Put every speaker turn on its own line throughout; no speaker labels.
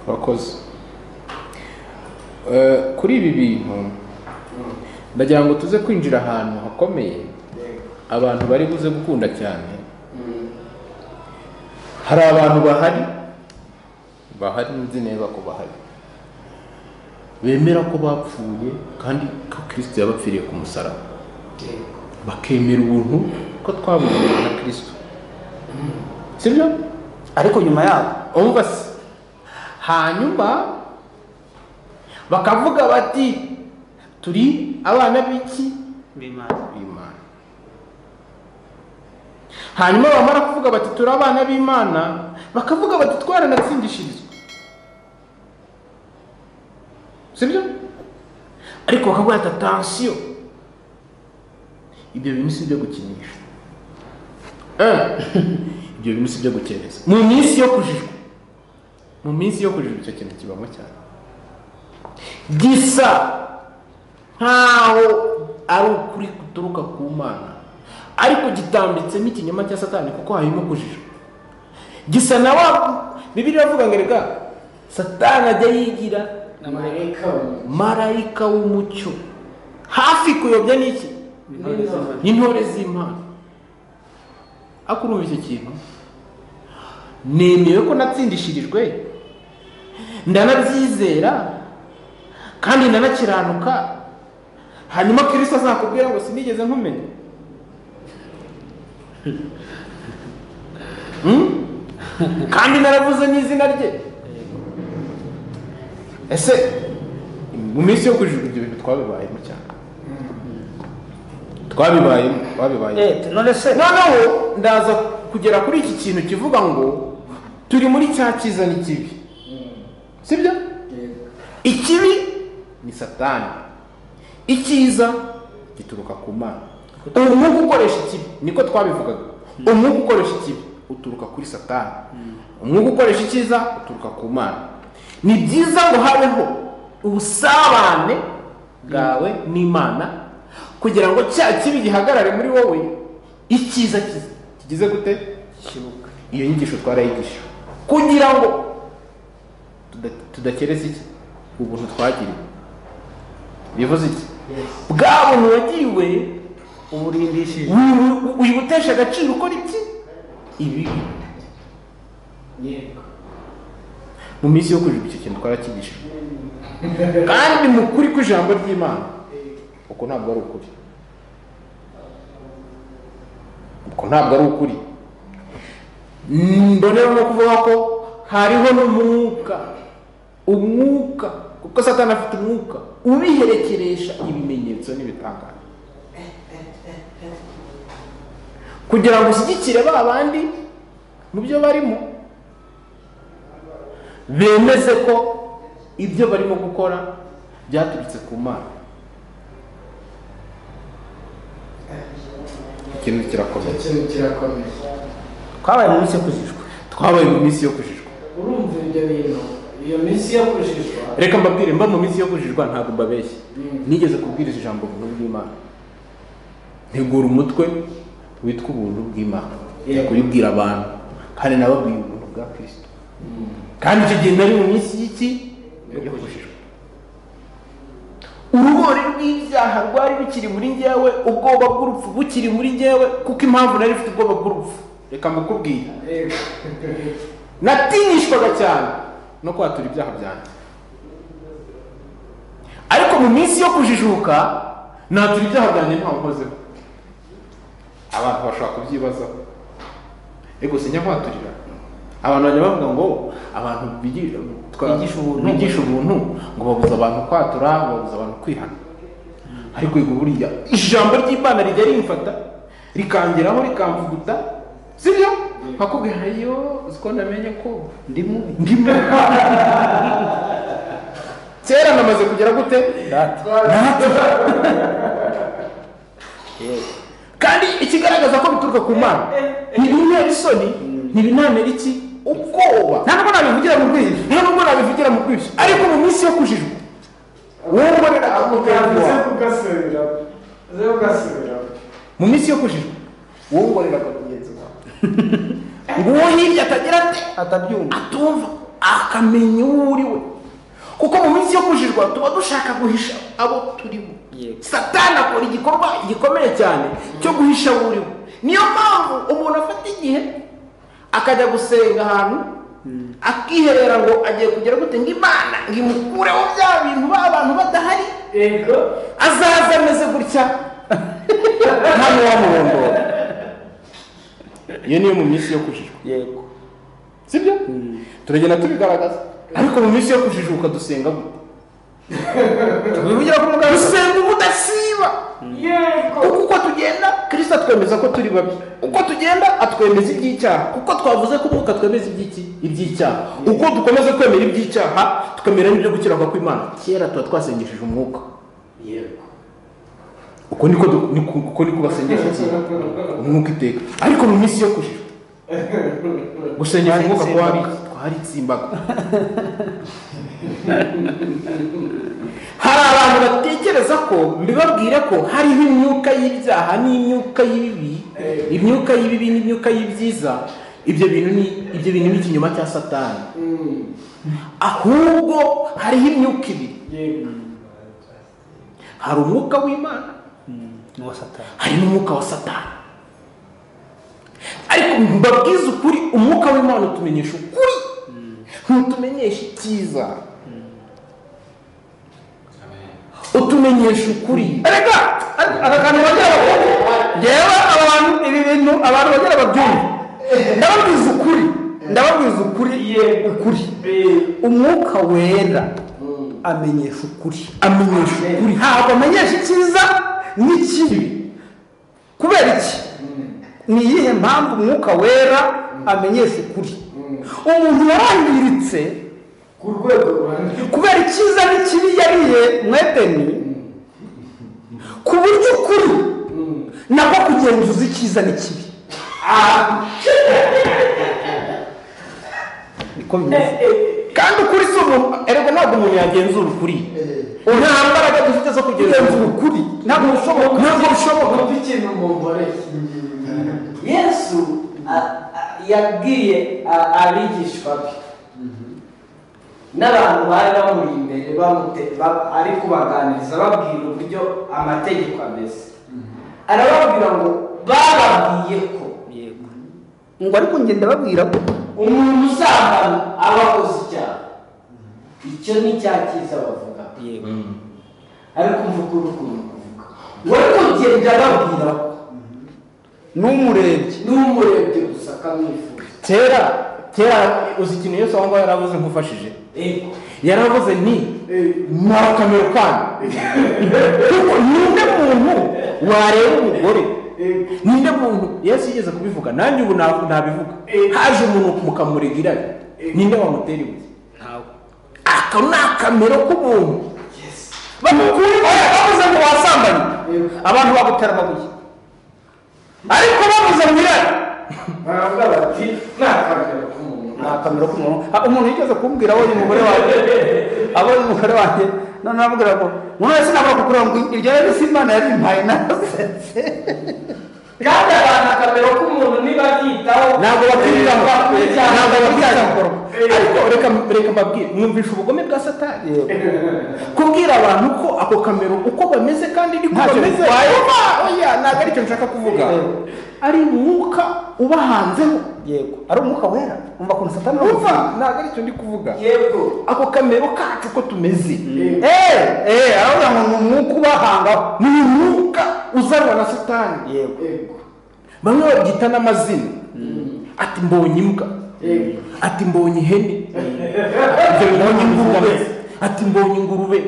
urakoze Eh, kuri ibi bintu ndagira ngo tuze kwinjira ahantu hakomeye abantu bari buze gukunda cyane hari abantu bahari bahari nzi neza ko bahari bemera ko bapfuye kandi ko kirisito yabapfiriye ku musaraba bakemera ubuntu ko twabugenewe na kirisito sibyo
ariko nyuma yabo
umva se hanyuma bakavuga bati turi abana b'iki
b'imana
b'imana hanyuma bamara kuvuga bati turi abana b'imana bakavuga bati twaranatsindishirizwa sibyo ariko bakavuga ati atansiyo ibyo bintu si ibyo gukinisha Eh, ibyo bintu si ibyo gukereza mu minsi yo kujijwa mu minsi yo kujijwa icyo kintu kibamo cyane gisa nkaho ari ukuri guturuka ku mana ariko gitambitsemo ikinyoma cya satani kuko harimo kujijwa gisa na wa bibiriya avuga ngo reka satani ajya yigira
amareka
marayika w'umucyo hafi kuyobya n'iki
intore z'imana
n'intore z'imana ariko urumva icyo kintu nemewe ko natsindishirijwe ndanabyizera kandi ndanakiranuka hanyuma kirisito azakubwira ngo sinigeze nkumenya Hmm? kandi naravuze n'izina rye ese mu minsi yo kujijwa ibyo bintu twabibayemo cyane twabibayemo twabibayemo
eh none se
noneho ndaza kugera kuri iki kintu kivuga ngo turi muri cya cyiza n'ikibi sibyo ikibi ni satani icyiza gituruka ku mana umwuka ukoresha ikibi niko twabivugaga umwuka ukoresha ikibi uturuka kuri satani umwuka ukoresha icyiza uturuka ku mana ni byiza ngo habeho ubusabane bwawe n'imana kugira ngo cya kibi gihagarare muri wowe icyiza kize kigize gute
kibuka
iyo nyigisho twarayigisha kugira ngo tuda- tudakereza iki ubuntu twagiriwe bivuze iki bwa buntu wagiriwe
uburindishije
wi- wi- wibutesha agaciro ukora iki ibi
yego
mu minsi yo kujiba icyo kintu twarakigisha kandi mu kuri kw'ijambo ry'imana uko ntabwo ari ukuri uko ntabwo ari ukuri mbonera no kuvuga ko hariho n'umwuka umwuka kuko satani afite umwuka ubiherekeresha ibimenyetso n'ibitangaza kugira ngo ushyigikire ba bandi mu byo barimo bemeze ko ibyo barimo gukora byaturutse ku mana ikintu kirakomeye
ikintu kirakomeye
twabaye mu minsi yo kujijwa
twabaye mu minsi yo kujijwa
urumva ibyo bintu iyo minsi yo kujijwa
reka mbabwire mba mu minsi yo kujijwa ntabwo mbabeshye nigeze kubwiriza ijambo ubuntu bw'imana ntegura umutwe witwa ubuntu bw'imana
Yego.
kubibwira abantu kandi nababwiye ubuntu bwa kirisito kandi icyo gihe nari mu minsi y'iki yo kujijwa urugori rw'ibyaha rwari rukiri muri njyewe ubwoba bw'urupfu bukiri muri njyewe kuko impamvu nari mfite ubwoba bw'urupfu reka mbikubwire
yego
natinishwaga cyane no kwatura ibyaha byanjye ariko mu minsi yo kujijuka natura ibyaha byanjye ntawe nkozeho abantu bashobora kubyibazaho ego sinjya kwaturira abantu bajya bavuga ngo abantu bigisha twa-
Bigisha ubuntu.
bigisha ubuntu ngo babuza abantu kwatura babuza abantu kwihana ariko yego buriya ijambo ry'imana rijya rimfata rikangeraho rikamvuguta sibyo nkakubwira ayo uziko namenye ko ndi mubi ndi mubi kera namaze kugera gute
data
kandi ikigaragaza ko bituruka ku mana ntibintera isoni ntibinanera iki ubwoba nta nubwo nabivugira mu bwishyu nta nubwo nabivugira mu bwishyu ariko mu minsi yo kujijwa wowe ubonera ako kantu
uze
wawe
kugasubiramo uze kugasubiramo
mu minsi yo kujijwa wowe ubonera ako mugenzi wawe ngo uwo hirya atagira ate
atabyumva
atumva akamenya uwo uri we kuko mu minsi yo kujijwa tuba dushaka guhisha abo turimo
Yego.
satani akora igikorwa gikomeye cyane cyo guhisha abo uri we niyo mpamvu umuntu afata igihe akajya gusenga ahantu akiherera ngo agiye kugera gute ngo imana ngo imukureho bya bintu ba bantu badahari
Ego.
azaza ameze gutya hano wamurondora iyo niyo mu minsi yo kujijwa
yego
sibyo turagenda tubigaragaza ariko mu minsi yo kujijuka dusenga gute
tubivugira ku muganga
dusenga ubudasiba
Yego.
kuko uko tugenda kirisita atwemeza ko turi babi uko tugenda atwemeza iby'icyaha kuko twavuze ko umwuka twemeza iby'iki iby'icyaha uko dukomeza kwemera iby'icyaha twemera n'ibyo gukiranuka kw'imana kera tuba twasengesheje umwuka
Yego.
uko niko du- niko- uko niko basengesha iki umwuka iteka ariko mu minsi yo kujijwa gusengesha umwuka kuba twaritsimbaga hari abantu batekereza ko mbibabwire ko hariho imyuka y'ibyaha n'imyuka y'ibibi imyuka y'ibibi n'imyuka y'ibyiza ibyo bintu ni ibyo bintu ni ikinyoma cya satani
Mm.
ahubwo hariho imyuka ibiri
Yego.
hari umwuka w'imana
n'uwa satani
hari n'umwuka wa satani ariko mbabwize ukuri umwuka w'imana utumenyesha ukuri ntutumenyesha icyiza utumenyesha ukuri
reka aka kantu bagira bakora reba aba bantu ibi bintu abantu bagira babyumva
ndababwiza ukuri ndababwiza ukuri ukuri
Be.
umwuka wera
Mm.
amenyesha ukuri
amenyesha ukuri
ntabwo amenyesha icyiza n'ikibi kubera iki ni iyihe mpamvu umwuka wera amenyesha ukuri umuntu yarangiritse
Ku rwego ruhamye.
kubera icyiza n'ikibi yariye mwedeni ku buryo ukuri
Mm.
nako kugenzuza icyiza n'ikibi niko bimeze
Eh, eh,
kandi ukuri si umuntu erega ntabwo umuntu yagenzura ukuri nta mbaraga dufite zo kugenzura
kugenzura
ukuri
ukuri ntabwo bishoboka
ntabwo bishoboka
Umuntu ikintu mu nkore kingiye.
yesu a- a- yabwiye a- abigishwa be n'abantu bari bamuri imbere bamute- ba- ari kubaganiriza babwira uburyo amategeko ameze arababwira ngo bababwiye ko
ngo ariko ngenda babwira ko
umuntu usambana aba akoze icyaha icyo ni cya cyiza bavuga ariko mvuga uri ukuntu kuvuga wari kugenda babwira ko
n'umurebye
n'umurebye gusa akamwifuza
kera kera uzi ikintu yose aho ngaho yaravuze nkufashije
ego
yaravuze ni nta kamero kanyu kuko ninde muntu wareba umugore ninde muntu yesu yigeze kubivuga nanjye ubu ntabwo nabivuga haje umuntu mukamurega irari ninde wamutera ibuye aka ni akamero k'umuntu
bamukure oya bavuze ngo wasambanye abantu bagutera amabuye ariko bavuze ngo irari
Baravuga bati nta kamaro k'umuntu.
nta kamero k'umuntu Ah, umuntu yigeze kumbwira abonye umugore wanjye abonye umugore wanjye none namubwira ngo umuntu wese nabura kukureba ngo iryo rero si imana yari impaye narasetse
kandi abantu akamero k'umuntu ntibabyitaho
ntabwo bakwitaho
bakwitaho.
ntabwo bakwitaho ariko reka reka mbabwire mwumvisha ubugome bwa satani kubwira abantu ko ako kamero uko bameze kandi niko
Ntacyo
bameze
bitwaye.
Oba, oya ntabwo aricyo nshaka kuvuga
Eh.
ari umwuka ubahanzeho
yego ari umwuka wera umva ukuntu satani
umva ntabwo aricyo ndi kuvuga
yego
ako kamero kacu uko tumeze
eee eee aravuga ngo ni umwuka ubahangaho
ni umwuka uzanwa na satani
yego
Ego.
bamwe babyita n'amazina ati mbonye imbwa
Yego.
ati mbonye ihene ibyo mbonye ingurube ati mbonye ingurube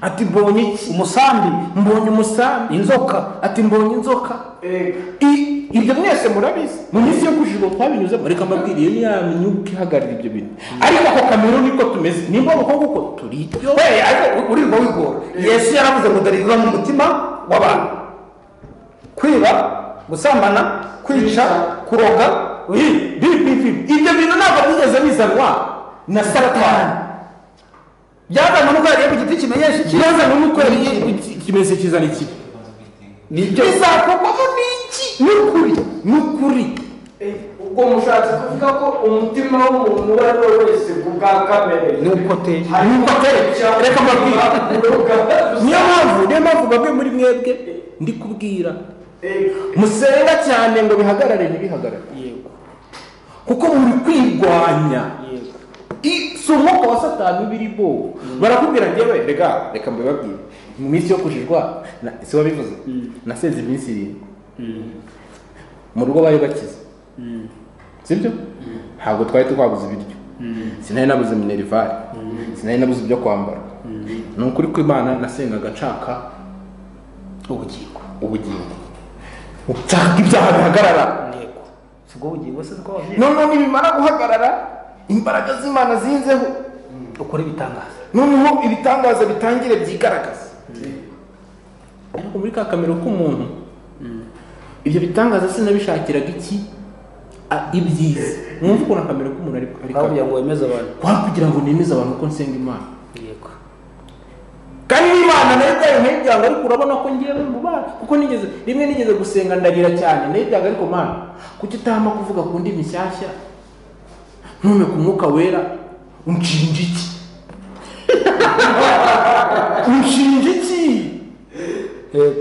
ati mbonye iki
umusambi
mbonye umusambi inzoka ati mbonye inzoka
Ego.
I- ibyo mwese murabizi mu minsi yo kujijuka twabinyuzemo reka mbabwire iyo yamenye uko ihagarara ibyo bintu ariko ako kamero niko tumeze nimba abakobwa uko turiryo
Hey, ariko uririrwa wigora yesu yaravuze ngo dore biva mu mutima w'abantu kwiba gusambana kwica kuroga
Hi, bi- bi- bi- ibyo bintu ntabwo byigeze bizanwa na satani
byazanwe n'uko yariye ku giti kimenyesha iki
kibazo ni uko ikimenyetso kizana ikibi
nibyo
bizakorwamo n'iki ni ukuri ni ukuri
Eh, ubwo mushatse kuvuga ko umutima w'umuntu uwo ari we wese ku bwa kamere
ni uko ateye
hari
ni uko ateye reka mbabwire
niyo mpamvu niyo mpamvu bamwe muri mwebwe ndi kubwira musenga cyane ngo bihagarare ntibihagarare
yego
kuko muri kwirwanya
yego
I- si umwuka wa satani uba iri bo barakubwira ngewe rega reka mbibabwire mu minsi yo kujijwa na- si wabivuze nasenze iminsi irindwi mu rugo bari bakize sibyo ntabwo twari twabuze ibiryo sinari nabuze minerivare sinari nabuze ibyo kwambara ni ukuri kw'imana nasengaga nshaka
ubugingo
ubugingo nshaka ibyaha bihagarara
yego si ubwo bugingo se bwo
noneho nibimara guhagarara imbaraga z'imana zinzeho
ukora ibitangaza
noneho ibitangaza bitangire byigaragaza ariko muri ka kamero k'umuntu ibyo bitangaza sinabishakiraga iki A- ibyiza mwumva ukuntu akamero k'umuntu ari ari
aho kugira
kabi.
ngo wemeze abantu
kwa kugira ngo nemeze abantu ko nsenga imana
yego
kandi n'imana nayo ubwayo ntibyanga ariko urabona ko ngewe mubana kuko nigeze rimwe nigeze gusenga ndarira cyane nayo byanga ariko mana kuki utahama kuvuga ku ndimi nshyashya ntume ku mwuka wera unshinja iki unshinja iki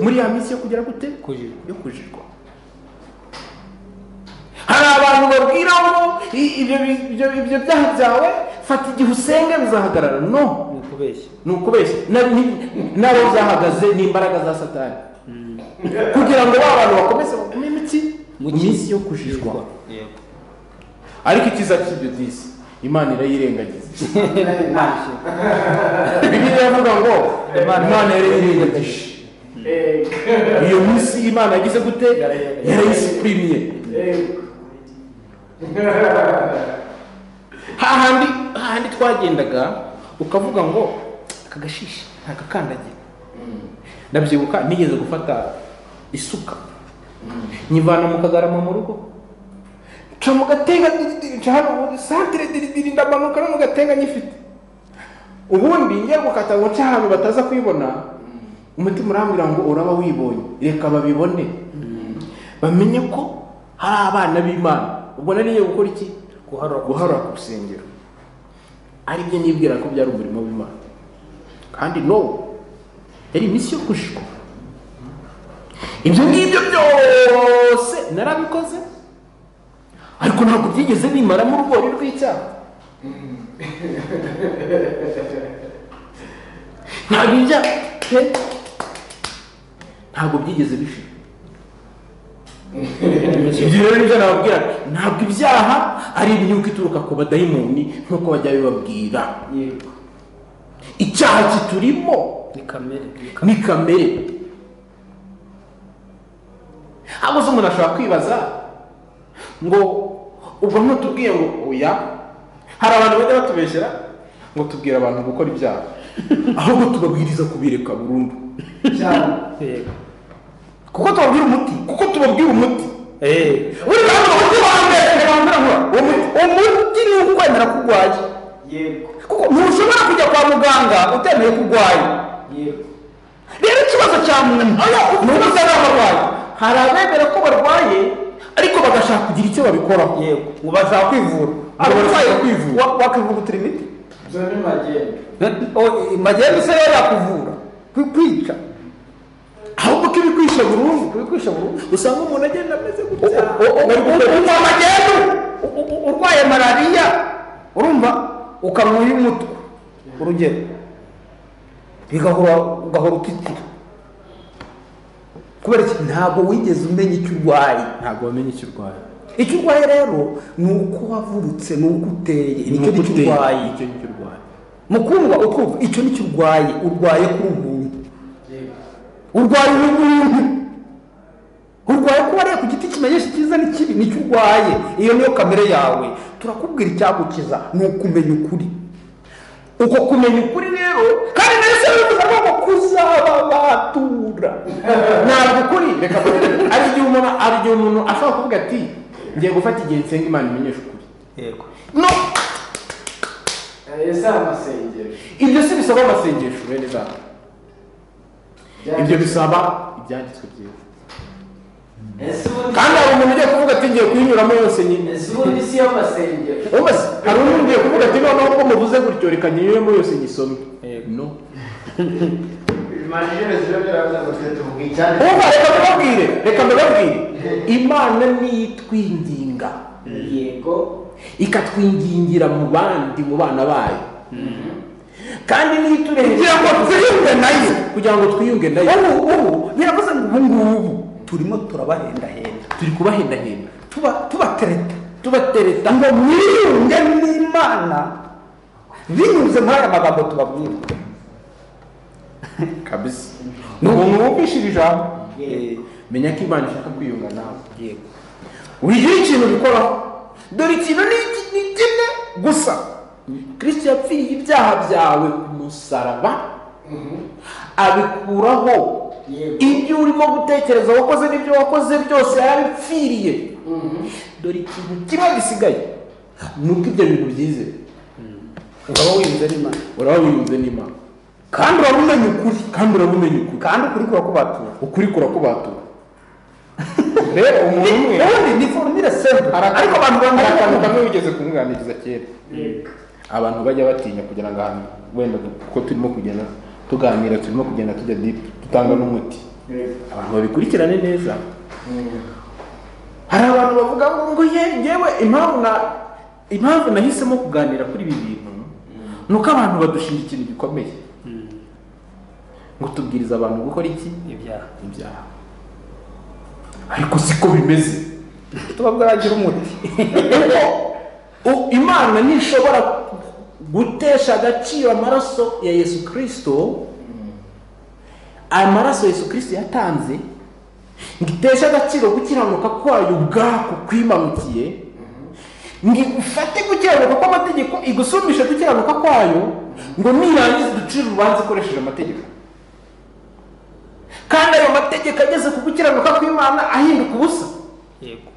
muri ya minsi yo kugera gute
Kujijwa.
yo kujijwa hari abantu babwira ngo "I- ibyo bi- ibyo- ibyo byaha byawe fata igihe usenge bizahagarara no
ni ukubeshya
ni ukubeshya Na- ni- nabo zahagaze ni imbaraga za satani kugira ngo ba bantu bakomeze bagume imitsi mu minsi yo kujijwa
yego
ariko icyiza cy'ibyo by'isi imana irayirengagiza bibiliya iravuga ngo imana yarayirengagije iyo minsi imana yagize gute yarayisipirimiye hahandi hahandi twagendaga ukavuga ngo aka gashishi ntagakandagira ndabyibuka nigeze gufata isuka nyivana mu kagarama mu rugo nca mu gatenga diridiri nca hano ubundi santire diridiri ndamanuka no mu gatenga nyifite ubundi ngiye gukata ngo nca ahantu bataza kuyibona umutima urambwira ngo uraba wibonye reka babibone bamenye ko hari abana b'imana ubwo nari ngiye gukora iki
guharura
guharura ku rusengero ari byo nibwira ko byari umurimo w'imana kandi no yari iminsi yo kujijwa ibyo ngibyo byose narabikoze ariko ntabwo byigeze bimaramo urugori rw'icyaha ntabwo ibya pe ntabwo byigeze bishira ibyo rero nibyo nababwira ntabwo ibyaha ari imyuka ituruka ku badayimoni nk'uko bajya bibabwira
yego
icyaha kiturimo
ni kamere ni kamere
ni kamere ahubwo se umuntu ashobora kwibaza ngo ubwo ntutubwiye ngo oya hari abantu bajya batubeshyera ngo tubwire abantu gukora ibyaha ahubwo tubabwiriza kubireka burundu
cyane
yego
kuko tubabwira umuti kuko tubabwira umuti
eee
buri bantu umuti wa mbere reka bambwira ngo uwo muti- uwo muti ni ukwemera ko urwaye
yego
kuko ntushobora kujya kwa muganga utemeye ko urwaye
yego
rero ikibazo cya muntu ni ubusa n'abarwayi hari abemera ko barwaye ariko bagashaka kugira icyo babikoraho
yego
ngo bashaka kwivura ngo barashaka kwivura
wa- wakivugutira imiti
ibyo ni magendu
magenda se rero yakuvura Kwi- kwica
ahubwo ko ibikwishe burundu
kubikwisha burundu
usanga umuntu agenda ameze
U-
gutya
u- u- umva magendu U- u- u- urwaye malariya urumva ukanwa y'umutwe urugero bigahora ugahora utitira kubera iki ntabwo wigeze umenya icyo urwaye
ntabwo wamenye icyo urwaye
icyo urwaye rero ni uko wavutse ni uko uteye nicyo nicyo
Ni uko
urwaye
uteye, nicyo nicyo urwaye
mukundwa utwumva icyo nicyo urwaye urwaye kuri ubuntu
yego
urwaye ubuntu urwaye kuba ariye ku giti kimenyesha icyiza n'ikibi nicyo urwaye iyo niyo kamere yawe turakubwira icyagukiza ni ukumenya ukuri uko kumenya ukuri rero kandi nayo se bivuze ngo ngo kuzaba batura
ntabwo ukuri reka mbabwire. hari igihe umuntu hari igihe umuntu ashobora kuvuga ati ngiye gufata igihe nsenga imana imenyesha ukuri
yego
no
ese amasengesho
ibyo si bisaba amasengesho bene data ibyo bisaba ibyanditswe byiza
ese ubundi
kandi hari umuntu ugiye kuvuga ati ngiye kuyinyuramo yose nyine
ese ubundi si yo masengero
wowe se hari umuntu ugiye kuvuga ati noneho ko muvuze gutyo reka nyinyuremo yose nyisome no
bimanjije ibibazo byarabuze ngo twe tuvuga icyane
ubu reka mbibabwire reka mbibabwire imana niyo itwinginga
yego
ikatwingingira mu bandi mu bana bayo kandi niyo
kugira ngo
iturengeje
twiyumve nayo
kugira ngo twiyunge nayo
ubu ubu biravuze ngo ubu ngubu turimo turabahendahenda
turi kubahendahenda
tuba tubatereta
tubatereta
ngo mwiyunge n'imana binyuze muri aya magambo tubabwira
kabisa ni
ni umuntu
umuntu
wumvishije ijambo
Eh, menya ko imana ishaka kwiyunga nawe yego wigira ikintu ubikoraho dore ikintu ni iki- ni kimwe gusa kirisito yapfiriye ibyaha byawe ku musaraba abikuraho
Yego.
ibyo urimo gutekereza wakoze n'ibyo wakoze byose yarabipfiriye dore ikintu kimwe gisigaye ni uko ibyo bintu byizeye
uraba wiyunze n'imana
uraba wiyunze n'imana
kandi uraba umenya ukuri
kandi uraba umenya ukuri
kandi ukuri kurakubatura
ukuri kurakubatura rero umuntu umwe
ubundi ni forumire sembu ariko abantu
bamwe
bamwe
akantu kamwe wigeze kumwumviriza kera
yego
abantu bajya batinya kugira ngo ahantu wenda kuko turimo kugenda tuganira turimo kugenda tujya dipu dutanga n'umuti abantu babikurikirane neza hari abantu bavuga ngo ngo ye yewe impamvu na impamvu nahisemo kuganira kuri ibi bintu ni uko abantu badushinja ikintu gikomeye ngo tubwiriza abantu gukora iki
ibyaha
ibyaha ariko siko bimeze
tubabwaragira umuti
U- imana ntishobora gutesha agaciro amaraso ya yesu kirisito amaraso yesu kirisito yatanze ngo iteshe agaciro gukiranuka kwayo ubwako kwimanukiye ngo igufate gukiranuka kw'amategeko igusumishe gukiranuka kwayo ngo nirangiza uducire urubanza ikoresheje amategeko kandi ayo mategeko ageze ku gukiranuka kw'imana ahinduka ubusa
yego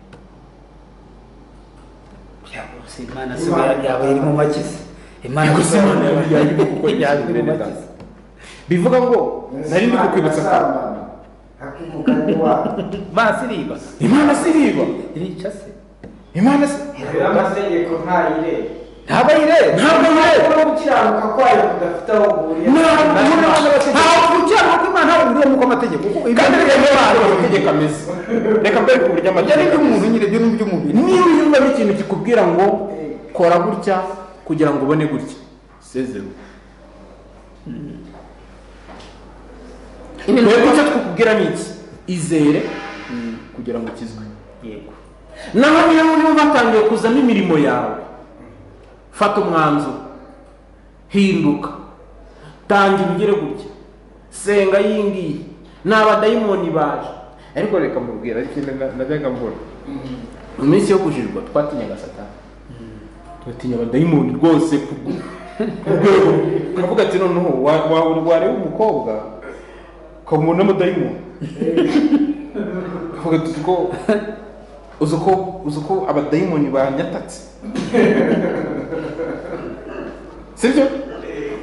byabose imana si yaba iri mu makizi imana
Ariko
si
se Imana yaba yarimo gukora
yaba
ibintu
iri mu
bene
makizi
data. bivuga ngo nari ndi kukwibutsa akantu
akivuga n'iwabo
basi iriba
imana siriba
irica se
imana si
rero amategeko ntayireba
ntaba yireba
ntabwo
ariko
yireba
no gukiranuka kwayo kudafite aho guhuriye
Ntabwo Imana bategeka.
ntabwo gukiranuka kw'imana ntabwo bihuriye nuko amategeko
kandi reka mbere
abantu
amategeko ameze reka mbere ku buryo
ibyo ni
amategeko
iby'umuntu nyine ibyo ni iby'umubiri
niba uyumvamo ikintu kikubwira ngo kora gutya kugira ngo ubone gutya sezero twebwe icyo twakubwira ni iki izere kugira ngo ukizwe
yego
naho niyo niba batangiye kuzamo imirimo yawe fata umwanzuro hinduka tanga ibigere gutya senga yingiye ni abadayimoni baje ariko reka mubwira ariko na- najyaga mbona mu minsi yo kujijwa twatinyaga satani tugatinya abadayimoni rwose ku ku rwego turavuga ati noneho wa- wa- wareba umukobwa ukamubona amudayimoni tuvuga tuti ko uzi uko uzi uko abadayimoni banyatatse sibyo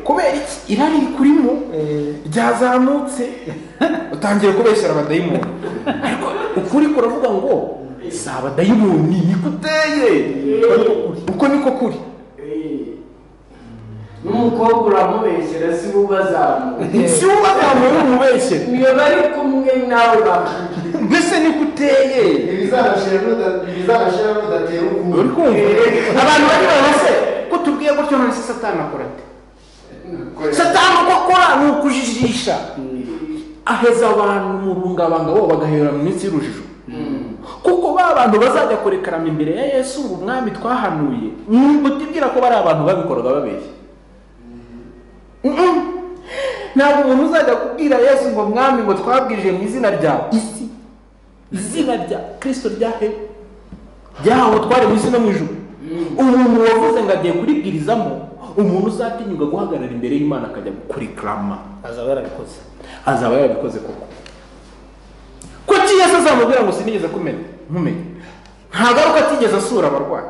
kubera iki irari rikurimo ryazamutse utangiye kubeshyira abadayimoni ariko ukuri kuravuga ngo si abadayimoni niko uteye uko niko kuri
n'umukobwa uramubeshyera si we ubazamuye
si wowe ubazamuye umubeshyere
niyo bari kumwe nawe bakubwira
mbese niko uteye
ibizanashira nudatera
uri
ubwubu
kumva abantu bari barose ko tubwiye gutyo none se satani akora ate satani uko akora ni ukujijisha aheza abantu mu bungabanga bo bagahera mu minsi y'urujijo kuko ba bantu bazajya kurekarama imbere ya yesu ngo umwami twahanuye utibwira ko bari abantu babikoraga babeshya Mm-mm. ntabwo umuntu uzajya kubwira yesu ngo mwami ngo twabwirije mu izina rya isi izina rya kirisito rya he ryaho twari mu isi no mu ijuru umuntu wavuze ngo agiye kuribwirizamo umuntu uzatinyuka guhagarara imbere y'imana akajya kurikarama
azaba yarabikoze
azaba yarabikoze koko kuki yesu azamubwira ngo sinigeze kumenya nkumenya nta garuka atigeze asura abarwayi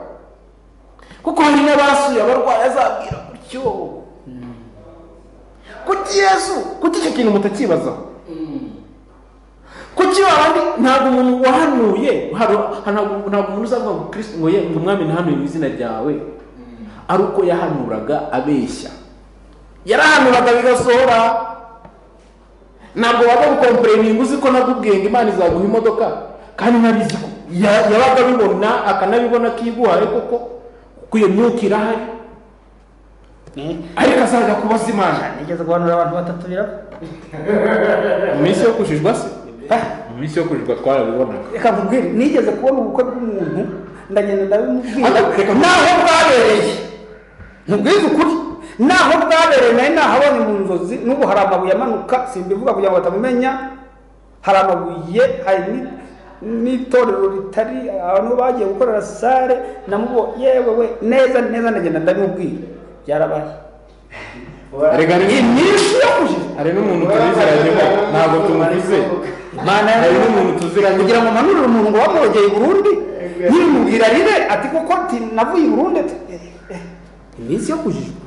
kuko hari n'abasuye abarwayi azabwira gutyo kuki yesu kuki icyo kintu mutakibazaho kuki babandi ntabwo umuntu wahanuye haru- ntabwo ntabwo umuntu uzavuga ngo kirisito ngo ye ngo umwami ntahanuye mu izina ryawe ari uko yahanuraga abeshya yarahanuraga bigasohora ntabwo wajya gukompereninga uzi ko nabubwenga imana izaguha imodoka kandi ntabizi ko ya- yabaga abibona akanabibona kiguhaye koko kuko iyo myuka irahari ariko azajya kubaza imana
nigeze guhanura abantu batatu biraba
mu minsi yo kujijwa se mu minsi yo kujijwa twarabibonaga
reka nkubwire nigeze kubona ubukwe bw'umuntu ndagenda ndabimubwira
Ariko reka-
naho bwabereye nkubwize ukuri naho bwabereye nayo nahabonye mu nzozi n'ubu hari amabuye amanuka simbivuga kugira ngo batamumenya hari amabuye hari ni- n'itorero ritari abantu bagiye gukorera sare namubo yewe we neza neza ndagenda ndabimubwira byarabaye
Erega hari
iminsi yo kujijwa
hari n'umuntu tuziranye ntabwo tumuvuze
Imana
hari n'umuntu tuziranye
kugira ngo mpanurire umuntu ngo wamwogeye i burundi yimubwira rire ati koko ati navuye i burundi ati eh, eh, iminsi yo kujijwa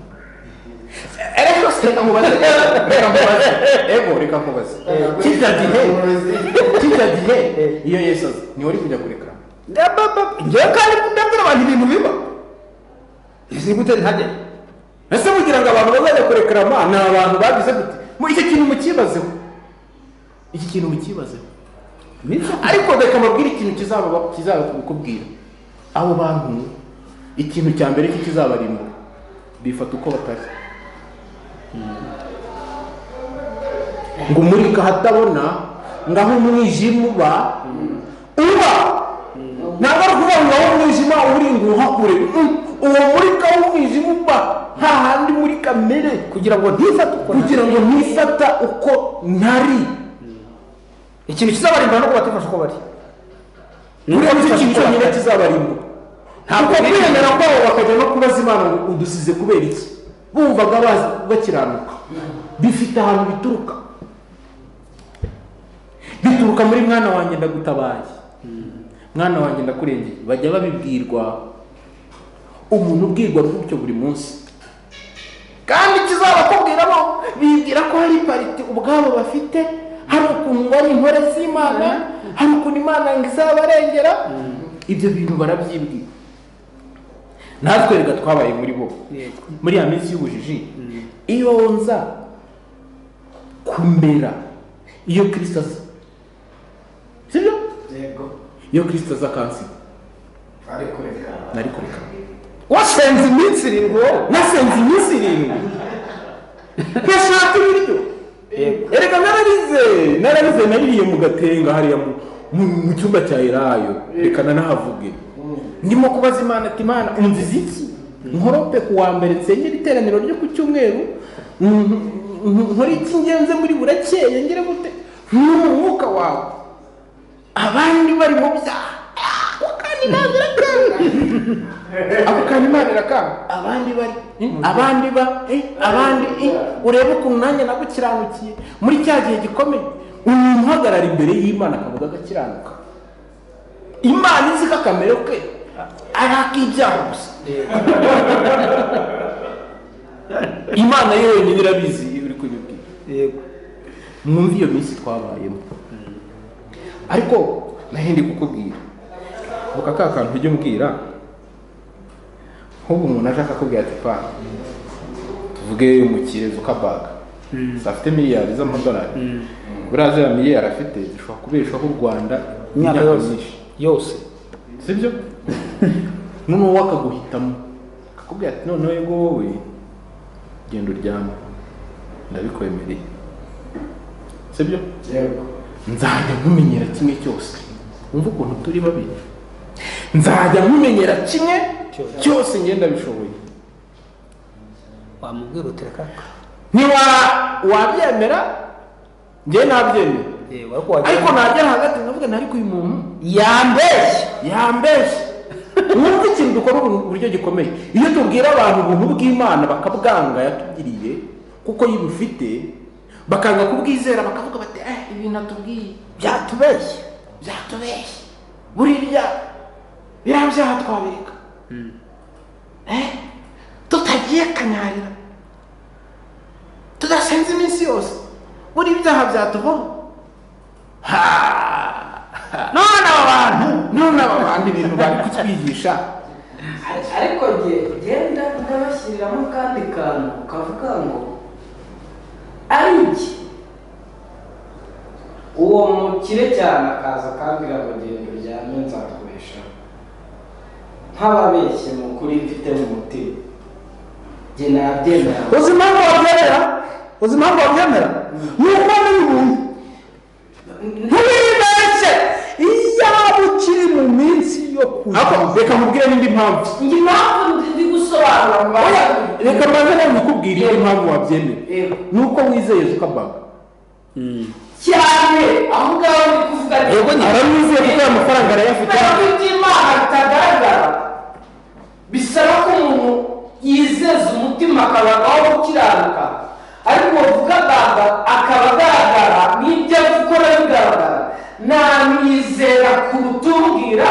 reka nkubaze reka nkubaze ego reka nkubaze kijya gihe kijya gihe iyo yesu aza ni wari kujya kureka
ngewe kandi ndabwira abantu ibintu biba izi gute ntajya
ese kugira ngo abantu bazajya kurekerama ni abantu bagize gute mu iki kintu mukibazeho iki kintu mukibazeho ariko reka mbabwire ikintu kizaba kizaba kubikubwira abo bantu ikintu cya mbere kizabarimbura bifata uko batari ngo umurika ahatabona ngaho umwijima uba uba ntabwo ari ukuvuga ngo ngaho umwijima uri ngo uhakure Mm, uwo murika w'umwijima uba nta handi muri kamere
kugira ngo ntifate uko
kugira ngo ntifata uko ntari
ikintu kizabarimbura no kubatifasha uko bari
buriya nicyo kintu cyonyine kizabarimbura ntabwo kwemera kwabo bakajya no kubaza imana ngo udusize kubera iki bumvaga bazi- bakiranuka bifite ahantu bituruka bituruka muri mwana wanjye ndagutabaye mwana wanjye ndakurengeye bajya babibwirwa umuntu ubwirwa gutyo buri munsi kandi kizabakubwiramo bibwira ko hari pariti ubwabo bafite hari ukuntu bari intore z'imana hari ukuntu imana ngo izabarengera ibyo bintu barabyibwira natwe reka twabaye muri bo muri ya minsi y'ubujiji iyo nza kumera iyo kirisita aza sibyo
yego
iyo kirisita aza kansiga
ari kureka
nari kureka
wasenze iminsi irindwi wowe
nasenze iminsi irindwi nkashaka ibiryo erega nararize nararize naririye mu gatenga hariya mu- mu- mu cyumba cya elayo reka nanahavuge ndimo kubaza imana ati imana unziza iki nkorope ku wa mbere nsengera iteraniro ryo ku cyumweru mm, mm, nkore iki ngenze muri burakeye ngere gute ni mu mwuka wawe abandi bari mu byaha ako kanya ntabwo irakanga ako kanya imana irakanga abandi bari abandi ba eh, abandi eh, urebe ukuntu nanjye nagukiranukiye muri cya gihe gikomeye umuntu uhagarara imbere y'imana akavuga agakiranuka imana izi ko akamero ke ari ak'ibyaha gusa imana yo yonyine irabizi iyo uri kubibwira
yego
mwumve iyo minsi twabayemo ariko nahindi kukubwira vuga ka kantu ujya umbwira nk'ubu umuntu aje akakubwira ati pa tuvuge umukire zukabaga afite miliyari z'amadolari buriya ziriya miliyari afite zishobora kubeshaho u rwanda
imyaka yose
myinshi
yose
sibyo noneho wowe akaguhitamo akakubwira ati noneho yego wowe genda uryame ndabikwemereye sibyo
yego
nzajya nkumenyera kimwe cyose wumva ukuntu turi babi nzajya nkumenyera kimwe cyose ngenda bishoboye
wamubwira utereka
ntiwa wabyemera njye nabyemera
yewe ariko wajya
ariko nagera hagati ndavuga nti ariko uyu muntu
yambeshye
yambeshye wumva ikintu dukora ubu buryo gikomeye iyo tubwira abantu ubuntu bw'imana bakabwanga yatugiriye kuko yibufite bakanga kubwizera bakavuga bati eh ibintu atubwiye
byatubeshye
byatubeshye buriya biriya byaha twabireka Eh, tutagiye kanyarira tudasenze iminsi yose buriya ibyaha byatuvaho
none aba bantu
none aba bantu ibintu bari kutwigisha
Ari- ariko nge genda ndabashyiriramo akandi kantu kavuga ngo ari iki uwo mukire cyane akaza akambwira ngo genda uryame nzakoresha nk'ababeshye mu kuri mfite mu mutima genda yabyemera
uzi impamvu babyemera uzi impamvu babyemera ni uko muri buntu ntubibeshye iyaba ukiri mu minsi yo
ariko
kuza
reka nkubwire n'indi mpamvu
njye impamvu ndi gusobanura ngo
Oya, reka mbanze nkubwire indi mpamvu wabyemera
Yego.
ni uko wizeye zukabaga
cyane aho ngaho ndi kuvuga nti-
yego nyine aramwizeye kuko aya mafaranga arayafite
kubera ko iby'imana bitagaragara bisaba ko umuntu yizeza umutima akabagaho gukiranuka ariko wavuga agamba akaba agaragara n'ibyo ari gukora bigaragara namwizera kuruta umbwira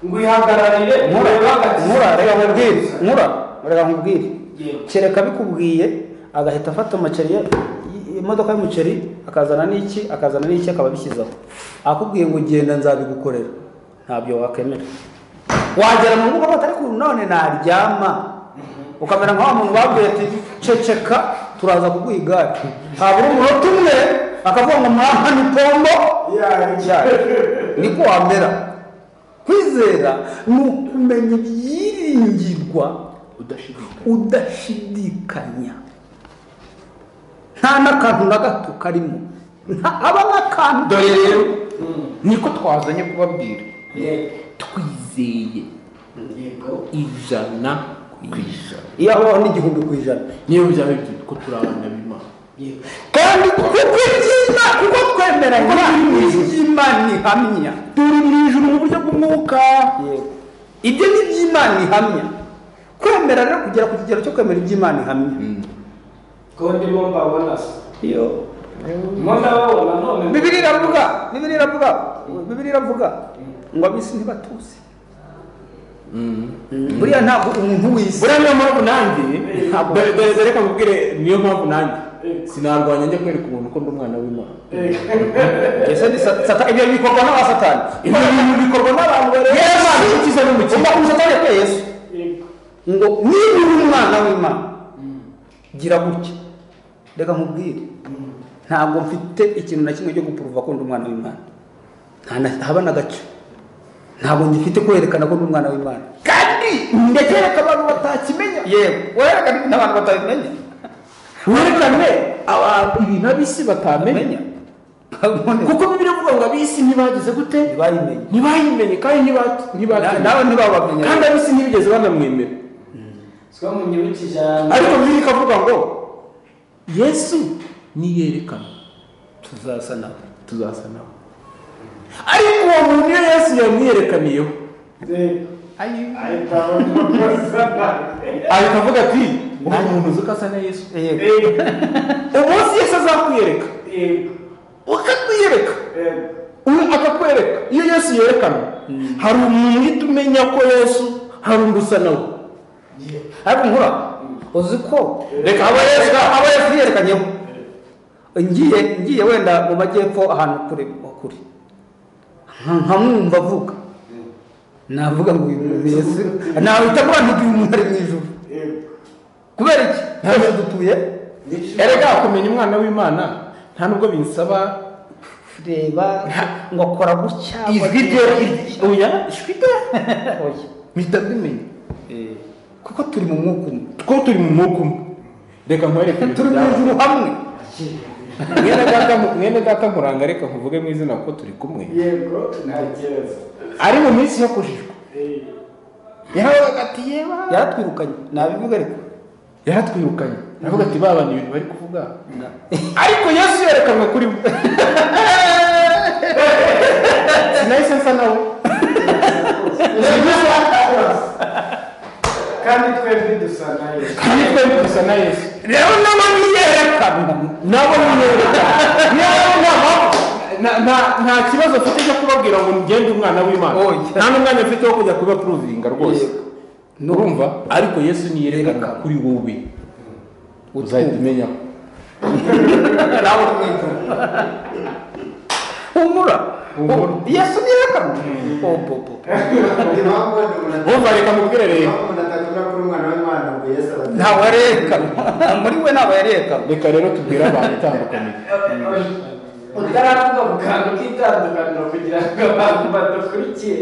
ngo ihagararire
nkura
murebe hagati
nkura reka nkubwire nkura reka nkubwire
Yego.
kereka bikubwiye agahita afata umuceri ye- i- imodoka y'umuceri akazana n'iki akazana n'iki akaba abishyizeho akubwiye ngo genda nzabigukorera ntabyo wakemera wagera mu rugo batari ku none naryama ukamera nka wa muntu babwiye ati ceceka turaza kuguha igare habura umunota umwe akavuga ngo mwana ni pombo cyane niko wamera kwizera ni ukumenya ibyiringirwa
udashidikanya
udashidikanya nta n'akantu na gato karimo nta aba n'akantu
dore rero niko twazanye kubabwira
Yego.
twizeye
Yego.
ijana ku ijana
iyo habaho n'igihumbi ku ijana
niyo byaba byiza ko turi abana b'imana
Yego.
kandi kuko iby'imana kuko twemera imana iby'imana ihamya
turi mu ijuru mu buryo bw'umwuka
ibyo ni iby'imana ihamya kwemera rero kugera ku kigero cyo kwemera iby'imana ihamya
ko ndimo mbabona se
iyo
mo ndababona none
bibiri iravuga bibiri iravuga bibiri iravuga ngo abisi ntibatuzi buriya ntabwo umuntu w'isi
buriya niyo mpamvu nanjye dore dore dore reka nkubwire niyo mpamvu nanjye sinarwanya njya kwereka umuntu ko ndi umwana w'imana
ese ni sa- sata- ibyo bikorwa n'abasatani ibyo bintu bikorwa n'abantu bareba
Yesu,
Imana.
ukiza n'umukiza.
Umva umusatani yakuye yesu ngo niba uri umwana w'imana gira gutya reka nkubwire ntabwo mfite ikintu na kimwe cyo gupuruva ko ndi umwana w'imana nta na- haba na gace ntabwo ngifite kwerekana ko ndi umwana w'imana kandi ndekereka abantu batakimenya yewe werekana ibintu abantu batabimenya
werekane abantu ibintu ab'isi batamenya kuko bibiri avuga ngo ab'isi ntibagize gute
bayimenya
ntibayimenye kandi ntiba-
Na-
ntibatinya.
nawe ntibabamenya
kandi ab'isi ntibigeze banamwemera
siko munyibukije ahantu
ariko bibiri ikavuga ngo yesu niyerekana
tuzasa nawe
tuzasa nawe ariko uwo muntu iyo yesu yamwiyerekaniyeho
Yego. ahita abona umukozi nabi.
ahita avuga ati uwo muntu uzi ko asa na yesu
yego
Yego.
umunsi yesu azakwiyereka
Yego.
ukakwiyereka
Yego.
uyu akakwereka iyo yesu yerekana hari umuntu uhita umenya ko yesu hari undi usa nawe
ariko nkura uzi ko
Reka
aba yesu aba yesu yerekanyeho ngiye ngiye wenda mu majyepfo ahantu kure kure nka- nkamwumva avuga navuga ngo uyu muntu yesu nawita avuga nti uyu muntu ari mu ijuru
Yego.
kubera iki twese dutuye
erega kumenya umwana w'imana nta nubwo binsaba
reba ngo akora gutya
ijwi rye oya ijwi rye mpita mbimenya
kuko turi mu mwuka umwe
two turi mu mwuka umwe reka nkwereke ibintu
turi mu
byabaye.
ijuru hamwe
mwene data mwene data muranga reka nkuvuge mu izina kuko turi kumwe
Yego. Nta kibazo.
ari mu minsi yo kujijwa yaravuga ati yeba
yaratwirukanye nabivuga ariko
yaratwirukanye aravuga ati ba bantu ibintu bari kuvuga ariko yesu yerekanwe kuri bo sinahise nsa nawe
kandi twembi dusa na yesu
kandi twembi dusa na yesu
rero naba niyerekana
nabo niyerekana nta- nta- nta kibazo mfite cyo kubabwira ngo ngende umwana w'imana
Oya.
nta n'umwanya mfite wo kujya kubapuruvinga rwose
Yego.
urumva ariko yesu niyerekana
Yerekana.
kuri wowe uzahita umenya
nawe uri mu ijuru humura yesu ntiyerekana obobo
impamvu wenda umuntu atari-
Umva reka mubwire rero.
impamvu umuntu atakunda kuri umwana w'imana ngo yesu abateze
ntawe arerekana muri we ntabwo yarerekana
reka rero tubwire abantu itandukaniro
utaravuga mu kantu k'itandukaniro kugira ngo abantu badukurikiye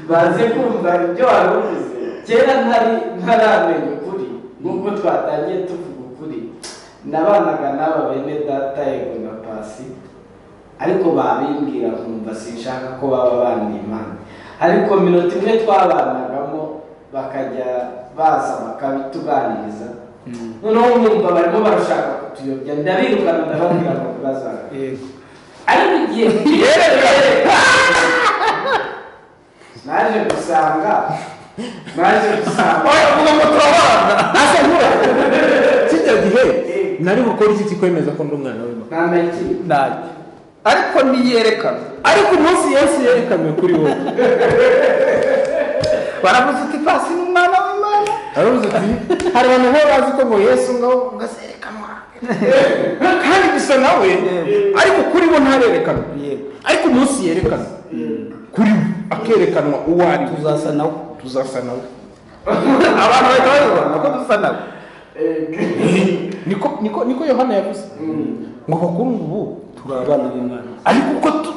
baze kumva ibyo wari uvuze kera ntari ntaramenya ukuri nk'uko twatangiye tuvuga ukuri nabanaga n'aba bene data yego na pasi ariko babimbwira nkumva sinshaka ko baba bandimana ariko minota imwe twabanagamo bakajya baza bakabituganiriza noneho nkumva barimo barashaka kutuyobya ndabirukana ndababwira ngo ntibazagaruke
yego
ariko igihe
Yerekanye.
naje gusanga naje gusanga
avuga ngo turabana
asa nkura kijya gihe nari bukore iki kikwemeza ko ndi umwana w'imana
ntamenya ikintu
ntacyo ariko ntiyerekana
ariko umunsi yesu yerekanwe kuri wowe
baravuze uti pasi ni umwana w'imana
aravuze ati hari abantu baba bazi ko ngo yesu ngaho ngo azerekanwa kandi gusa nawe ariko kuri bo ntarerekanwa
Yego.
ariko umunsi yerekana kuri bo akerekanwa uwo ari we
tuzasa nawe
tuzasa nawe
abantu bahita babibona ko dusa nawe
niko niko niko yohana yavuze ngo bakuru ubu
turi abana b'imana
ariko uko tu-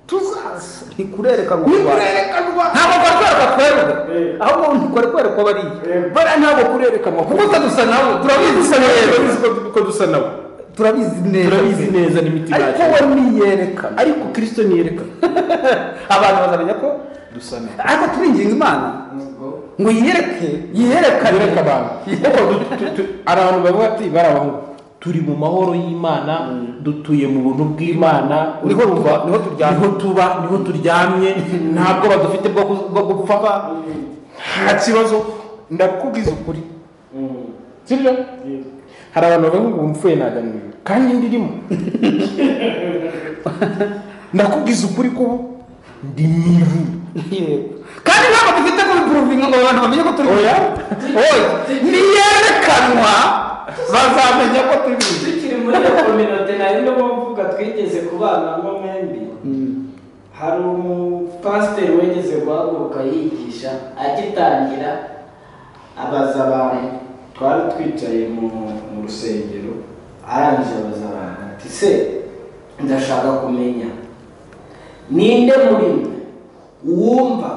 tuzaza
ntikurerekanwa
kuri
mu Rwanda.
kurerekanwa
ntabwo baratwereka twerwe ahubwo ntikore kwereka bariya
bara ntabwo kurerekanwa
kuko dusa nawe turabizi dusa
turabizi ko- ko dusa nawe
turabizi neza
turabizi neza n'imitima
ariko
yacu
we ntiyerekana
ariko kirisito ntiyerekana
abantu bazamenya ko
dusa nawe
ariko turinginga imana ngo yiyereke yiyerekane
yereka abantu kuko du- tu- tu- hari abantu bavuga ati barabahungu turi mu mahoro y'imana dutuye mu buntu bw'imana
Niho
urumva?
tuba, niho turyamye.
niho tuba niho turyamye ntabwo badufite bwo ku- bwo gupfa nta kibazo ndakubwiza ukuri sibyo hari abantu bavuga ngo umupfuye ntaganiriwe kandi ndirimo ndakubwiza ukuri ko ubu ndi mibu
Yego. kandi ntabwo dufite kubipuruvinga ngo abantu bamenye ko turi
Oya.
oya niyerekanwa bazamenya ko turi
tukiri muri iyo kominote nari ndimo mvuga twigeze kubana mo mwembi hari umupasiteri wigeze guhaguruka yigisha agitangira abaza abantu twari twicaye mu mu rusengero arangije abaza abantu ati se ndashaka kumenya ninde muri mwe wumva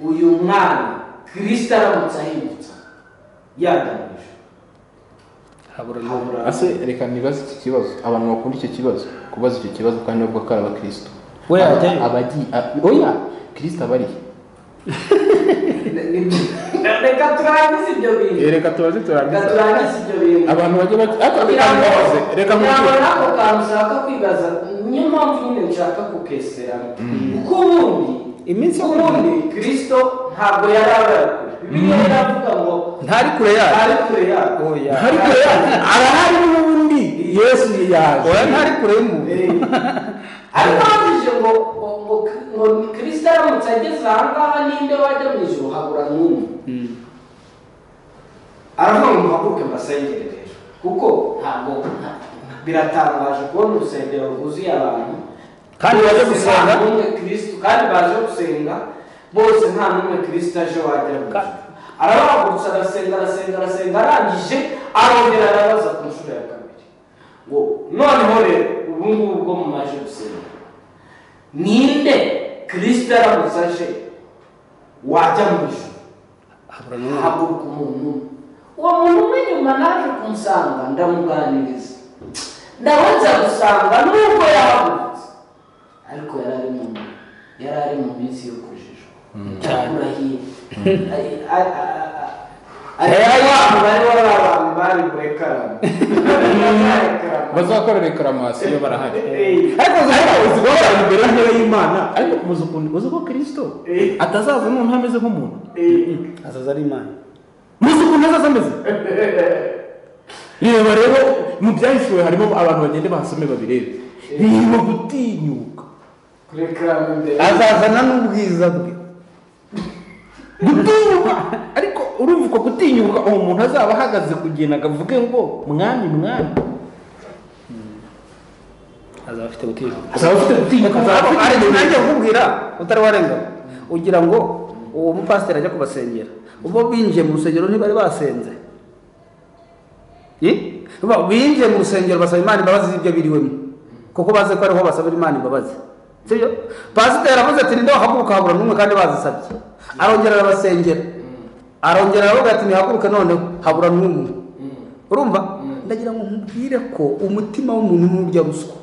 uyu mwana kirisita aramutse ahindutse yagamije habura
ase reka ntibaze iki kibazo abantu bakunda icyo kibazo kubaza icyo kibazo kandi bavuga ko ari abakristo
We
Aba-
yajyayo.
abagiye a- oya kirisito aba arihe
reka turangize ibyo bintu
reka tubaze
reka
turangiza
turangize ibyo bintu
abantu bajya bati ariko
kugira ngo
bitambabaze reka
kugira ngo
mubwire
n'ako kantu ushaka kwibaza niyo mpamvu nyine nshaka kukeseramo kuko ubundi
Iminsi yo
ubundi kirisito ntabwo yari abari kure bibiliya iravuga ngo
ntari kure yacu
ari kure yako
oya
hari kure arahari n'ubundi yesu yaje
oya ntari kure y'umuntu
ariko havuze ngo ngo- ngo ngo kirisito aramutse ageze aha ngaha ninde wajya mu ijoro habura n'umwe aravuga ngo muhaguruke mbasengere rero kuko ntabwo nta- biratangaje kubona urusengero rwuzuye abantu
Kandi
Bose
baje gusenga.
nta n'umwe kristo kandi baje gusenga bose nta n'umwe kristo aje wajya mu ijoro arabahagurutsa arasenga arasenga arasenga arangije arongera arabaza ku nshuro ya kabiri ngo noneho rero ubu ngubu bwo mumaze gusenga ninde kristo aramutse aje wajya mu ijoro
habura n'umwana
haguruka umuntu umwe uwo muntu umwe nyuma naje kumusanga ndamuganiriza ndabonza gusanga nubwo yahagurutse ariko yari ari mu yari ari mu minsi yo kujijwa cyakura hirya ari abantu bari bari abantu bari kure karame
bazakora reklaramasiyo barahari
ariko
uzi ko bari imbere y'intebe y'imana ariko muzi ukuntu uzi ko kirisito atazaza noneho ameze nk'umuntu
azaza ari imana
muzi ukuntu azaza ameze reba rero mu byahishwe harimo abantu bagenda bahasome babirebe birimo gutinyuka
kure karame imbere
azazana n'ubwiza bwe
gutinyuka ariko urumva uko gutinyuka uwo muntu azaba ahagaze kugenda ngo avuge ngo mwami mwami
azaba afite gutinyuka
azaba afite gutinyuka azaba afite nanjye nkubwira utari warengana ugira ngo uwo mupasiteri ajya kubasengera ubwo binjiye mu rusengero ntibari basenze Ni? Ba- binjiye mu rusengero basaba imana imbabazi z'ibyo biriwemo kuko bazi ko ariho basabira imana imbabazi sibyo pasiteri aravuze ati ninde wahaguruka habura n'umwe kandi bazisabye arongera arabasengera arongera aravuga ati nihaguruke noneho habura n'umwe urumva ndagira ngo nkubwire ko umutima w'umuntu ni urya ruswa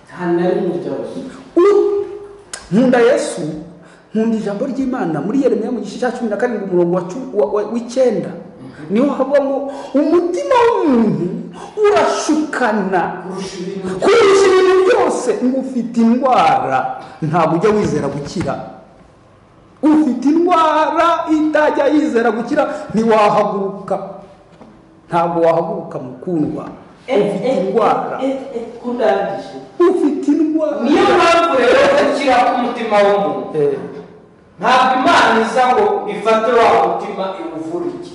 nta na rimwe ryoroshye
U- nkunda yesu nkunda ijambo ry'imana muri yeremiya mu gice cya cumi na karindwi umurongo wa cu- wa- wa- w'icyenda niho havamo umutima w'umuntu urashukana kurusha ibintu byose ngo ufite indwara ntabwo ujya wizera gukira ufite indwara itajya yizera gukira ntiwahaguruka ntabwo wahaguruka mukundwa ufite indwara
ko ndangije
ufite indwara
niyo mpamvu rero gukira k'umutima w'umuntu
Eh.
ntabwo imana iza ngo ifate wa mutima iwuvurike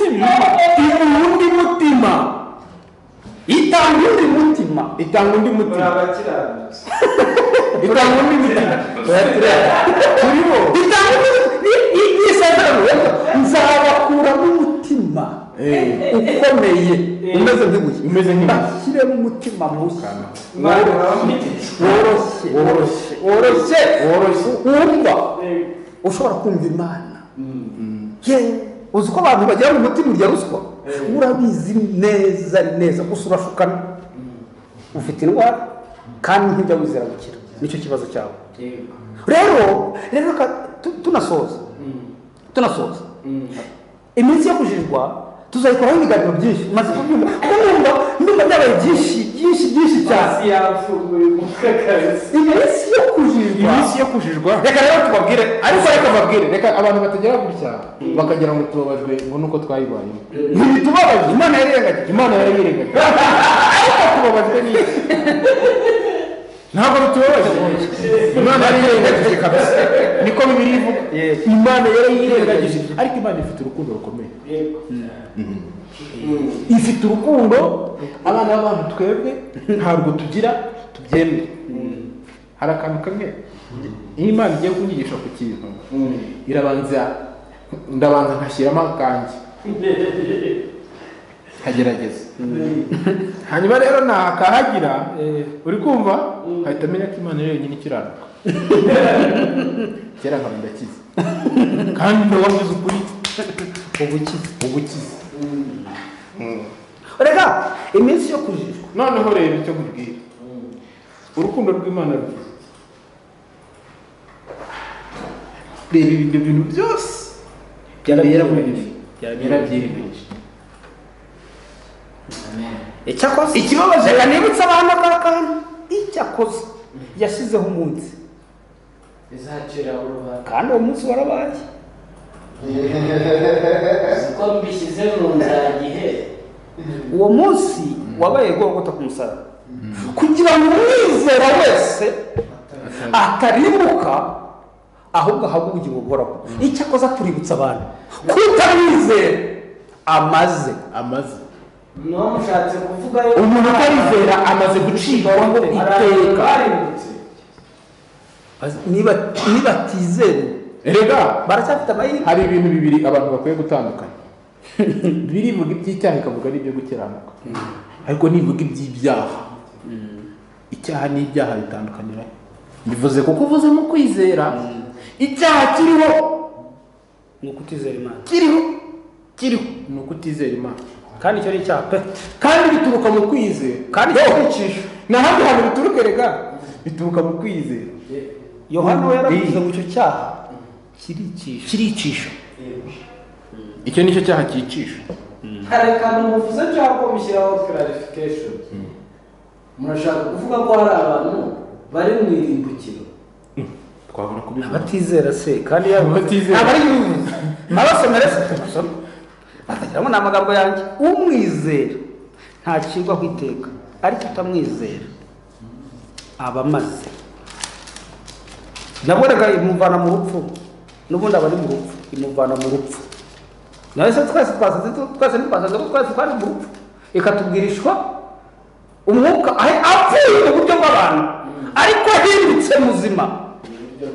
undi mutima itanga undi mutima
itanga undi muti
abakiranutse
itanga undi muti
turi bo itanga undi isezerano nzabakura n'umutima ukomeye umeze nk'ibuye
Umeze nk'ibuye.
bashyiremo umutima mushya
imana iramwigisha
woroshye
Woroshye.
woroshye
Woroshye.
wumva ushobora kumva imana ye uzi ko abantu bagira mu mutima urya ruswa urabizi neza neza gusa urashukana ufite indwara kandi ntujya wizera gukira nicyo kibazo cyawe rero rero reka tu- tunasoza tunasoza iminsi yo kujijwa tuzayikoraho ibiganiro byinshi maze kubyumva kuko numva ndumva byabaye byinsi byinshi byinshi cyane
hasi yafunguye umutwe kabisa
iminsi yo kujijwa
iminsi yo kujijwa reka rero tubabwire ariko reka mbabwire reka abantu batagera gutya bakagira ngo tubabajwe ngo nuko twayibayemo ntibitubabaje imana yariyirengagije imana yarayirengagije ariko tubabajwe n'iki ntabwo bitubabaje imana yarayirengagije kabisa niko bibiri ivuga imana yarayirengagije ariko imana ifite urukundo rukomeye ifite urukundo abana b'abantu twebwe ntabwo tugira tubyemere hari akantu kamwe iyo imana igiye kunyigisha ku kintu irabanza ndabanza nkashyiramo akanjye nkagerageza hanyuma rero ntakahagira uri kumva ahita amenya ko imana ari yonyine ikiranuka kera nkaba ndakize kandi ndawavuze ukuri ubukize ubukize
reka iminsi yo kujijwa
noneho reba icyo nkubwira urukundo rw'imana rwiza reba ibyo bintu byose byabera muri ibi byarabyiyemeje
icyakoze ikibabaje reka nibutse abantu ka kantu icyakoze yashyizeho umunsi
izacira urubanza
kandi uwo munsi warabaye
ko mbishyize mu nzagihe
uwo munsi wabaye gorogota ku musaraba kugira ngo umwizera wese atarimuka ahubwo ahabwe ubugingo buhoraho icyakoze tuributsa abantu kutamwizera amaze
amaze
niba mushatse kuvuga yo
umuntu utarizera amaze gucibwaho ngo iteka
barindutse
niba nibatizera
rega
baracyafite amahirwe
hari ibintu bibiri abantu bakwiye gutandukanya bibiri ivuga iby'icyaha ikavuga n'ibyo gukiranuka ariko nivuga iby'ibyaha icyaha n'ibyaha bitandukanira bivuze kuko uvuzemo kwizera icyaha kiriho
ni ukutizera imana
kiriho kiriho ni ukutizera imana
kandi icyo ni icyaha pe
kandi bituruka mu kwizera
kandi
Yewe,
kwicisha
nta handi hantu bituruka rega bituruka mu kwizera
yohana we yaravuze ngo icyo cyaha kiricisha
kiricisha icyo nicyo cyaha cyicisha
hari akantu muvuze cyangwa ko mushyiraho clarification murashaka kuvuga ko hari abantu bari mu irimbukiro
twabona kubivuga
abatizera se kandi yabaga
Abatizera.
ntabwo ari yuzuye abasomera se tubasome batagira ngo ni amagambo yanjye umwizera ntacirwa ku iteka ariko utamwizera aba amaze nabwonaga imuvana mu rupfu n'ubundi aba ari mu rupfu imuvana mu rupfu nawe se twese twasaze twese ntitwasaze ko twese twari mu rupfu ikatubwirishwa umwuka ahe- apfuye mu buryo bw'abantu ariko ahindutse muzima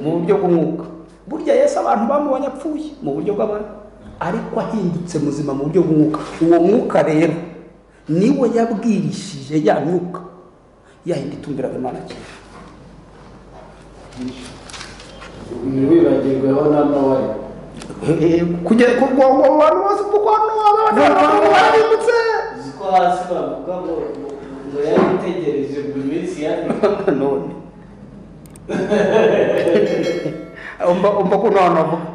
mu buryo bw'umwuka burya yesu abantu bamubonye apfuye mu buryo bw'abantu ariko ahindutse muzima mu buryo bw'umwuka uwo mwuka rero niwe yabwirishije ya myuka yahindi itumviraga imana cyane
ntiwibagirweho na nowa
kugera ku rwego abantu bose kuko hano abantu barindutse
uzi ko hasi bavuga ngo ngo yari itegereje buri minsi yari
none umva umva ukuntu abantu bavuga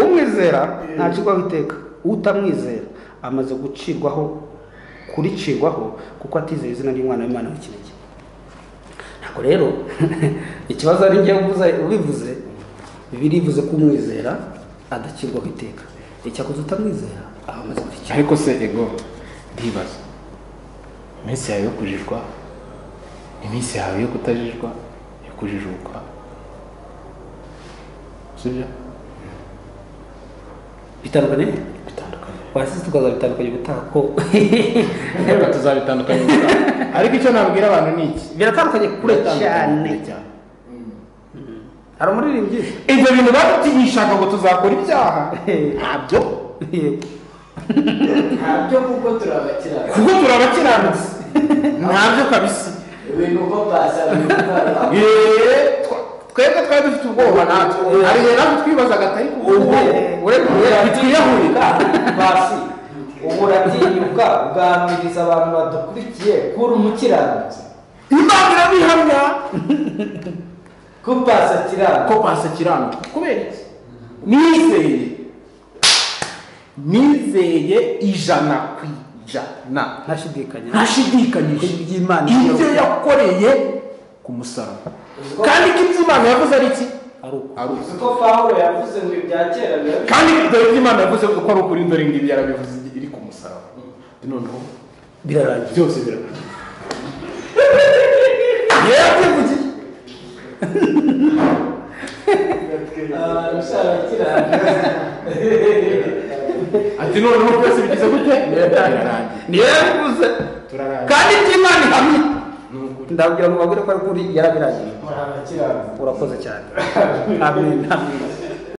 umwizera ntacirwa witeka utamwizera amaze gucirwaho kuricirwaho kuko atizeye izina ry'umwana w'imana w'ikinege ntabwo rero ikibazo ari njye uvuze- ubivuze birivuze ko umwizera adakirwaho iteka icyakoze utamwizera aba amaze kurikira
ariko se ego ndibaza iminsi yawe yo kujijwa iminsi yawe yo kutajijwa yo kujijuka sibyo
bitandukanye
bitandukanye
wasize tukaza bitandukanye gutaha ko
reka tuzabitandukanye ariko icyo nabwira abantu ni iki
biratandukanye kure cyane
Biratandukanye cyane
hari umuririmbyi
ibyo bintu batutigishaka ngo tuzakora ibyaha ntabyo
yego
ntabyo kuko turabakirana
kuko turabakiranutse ntabyo kabisa
ibintu uko basabye
Yeee, twa- twebwe twari dufite ubwoba natwe hari igihe natwe twibazaga atari ku
ubu
bw'ubwoba bitwiyahurira
basi ubu uratinyuka uganiriza abantu badukurikiye kuri umukiranutsi
imana irabihamya
ko pasi akiranutse
ko pasi akiranuka kubera iki nizeye nizeye ijana ku ijana
ntashidikanya
ntashidikanyije
Ko iby'Imana
ibyo
biyobora.
yakoreye ku musaraba kandi ko ibyo imana yavuze ari iki
ari uko
ari uko
uzi ko pawulo yavuze ngo ibya kera biba bi-
kandi dore ibyo imana yavuze ko ari ukuri dore ngibi yarabivuze iri ku musaraba noneho
birarangiye
byose birarangiye yabyivugiye
abantu ushabakiranutse
ati noneho byose bigize gute birarangiye
niyo yabivuze
turarangiye
kandi iby'imana ihamye ndabwira ngo bagure ko ari kuri yarabirangiye
murabakiranutse
urakoze cyane amen amen